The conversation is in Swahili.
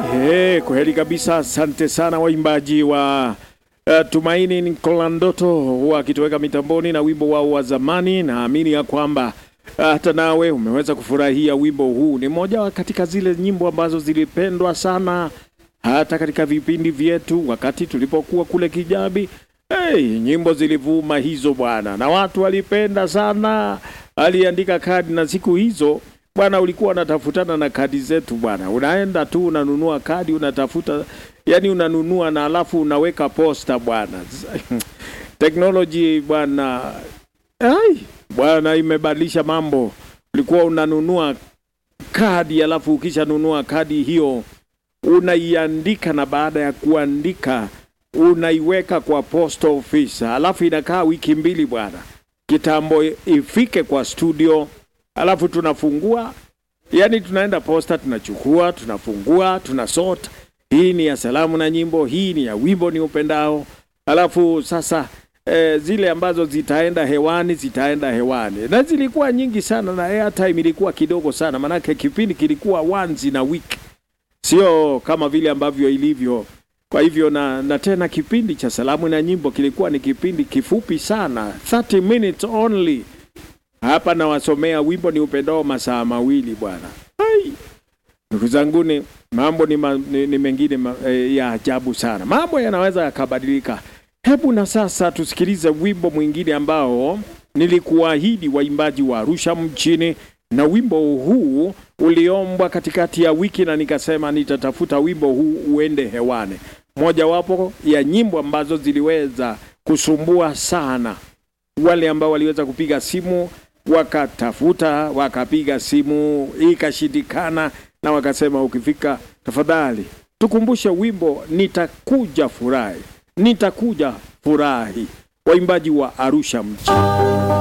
Hey, kweli kabisa. Asante sana waimbaji wa uh, Tumaini Nkolandoto wakitoweka mitamboni na wimbo wao wa zamani. Naamini ya kwamba hata nawe umeweza kufurahia wimbo huu. Ni moja katika zile nyimbo ambazo zilipendwa sana hata katika vipindi vyetu wakati tulipokuwa kule Kijabi. Hey, nyimbo zilivuma hizo bwana, na watu walipenda sana. Aliandika kadi na siku hizo bwana, ulikuwa unatafutana na kadi zetu bwana, unaenda tu unanunua kadi, unatafuta yani, unanunua na alafu unaweka posta bwana. Teknoloji bwana, ai bwana, imebadilisha mambo. Ulikuwa unanunua kadi, alafu ukishanunua kadi hiyo unaiandika, na baada ya kuandika unaiweka kwa post office, alafu inakaa wiki mbili bwana, kitambo ifike kwa studio, alafu tunafungua, yani tunaenda posta, tunachukua, tunafungua, tunasort. Hii ni ya salamu na nyimbo, hii ni ya wimbo ni upendao. Alafu sasa eh, zile ambazo zitaenda hewani zitaenda hewani, na zilikuwa nyingi sana, na airtime ilikuwa kidogo sana, manake kipindi kilikuwa once in a week, sio kama vile ambavyo ilivyo kwa hivyo na, na tena kipindi cha salamu na nyimbo kilikuwa ni kipindi kifupi sana 30 minutes only. Hapa nawasomea wimbo ni upendao masaa mawili bwana. Ai, ndugu zanguni, mambo ni, ma, ni, ni mengine ma, e, ya ajabu sana. Mambo yanaweza yakabadilika. Hebu na sasa tusikilize wimbo mwingine ambao nilikuahidi waimbaji wa Arusha mjini, na wimbo huu uliombwa katikati ya wiki na nikasema nitatafuta wimbo huu uende hewani. Mojawapo ya nyimbo ambazo ziliweza kusumbua sana wale ambao waliweza kupiga simu wakatafuta, wakapiga simu ikashindikana, na wakasema ukifika, tafadhali tukumbushe wimbo nitakuja furahi, nitakuja furahi, waimbaji wa Arusha mjini.